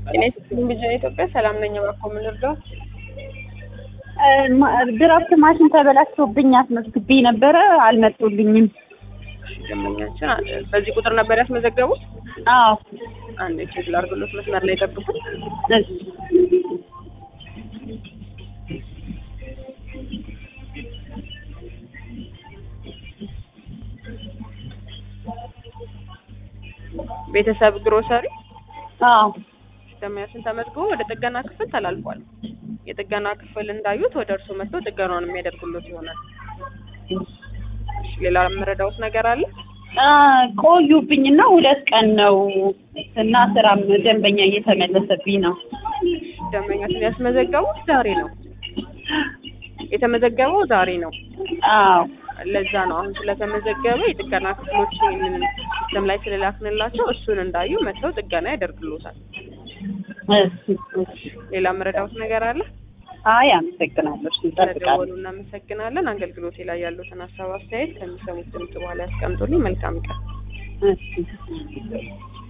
እኔ ስልም ብቻ ኢትዮጵያ ሰላም ነኝ። እባክዎ ምን ልርዳዎት? ድራፍት ማሽን ተበላሽቶብኝ አስመዝግቤ ነበረ፣ አልመጡልኝም። ደንበኛችን አ- በዚህ ቁጥር ነበር ያስመዘገቡት? አዎ አንድ ቼክ ላድርግሎት፣ መስመር ላይ ጠብቁት። እሺ። ቤተሰብ ግሮሰሪ አዎ ደንበኛችን ተመዝግቦ ወደ ጥገና ክፍል ተላልፏል። የጥገና ክፍል እንዳዩት ወደ እርሱ መጥቶ ጥገናውን የሚያደርጉሎት ይሆናል። እሺ፣ ሌላ የምረዳዎት ነገር አለ? አ፣ ቆዩብኝና ሁለት ቀን ነው እና ስራም ደንበኛ እየተመለሰብኝ ነው። ደንበኛችን ያስመዘገቡት ዛሬ ነው የተመዘገበው ዛሬ ነው። አዎ ለዛ ነው አሁን ስለተመዘገበ የጥገና ክፍሎች ይህንን ሲስተም ላይ ስለላክንላቸው እሱን እንዳዩ መጥተው ጥገና ያደርግሎታል። እሺ፣ እሺ። ሌላ የምረዳዎት ነገር አለ? አይ አመሰግናለሁ። እሺ፣ ስለደወሉ እጠብቃለሁ። እናመሰግናለን። አገልግሎቴ ላይ ያሉትን ሀሳብ አስተያየት ከሚሰሙት ድምጽ በኋላ ያስቀምጡልኝ። መልካም ቀን። እሺ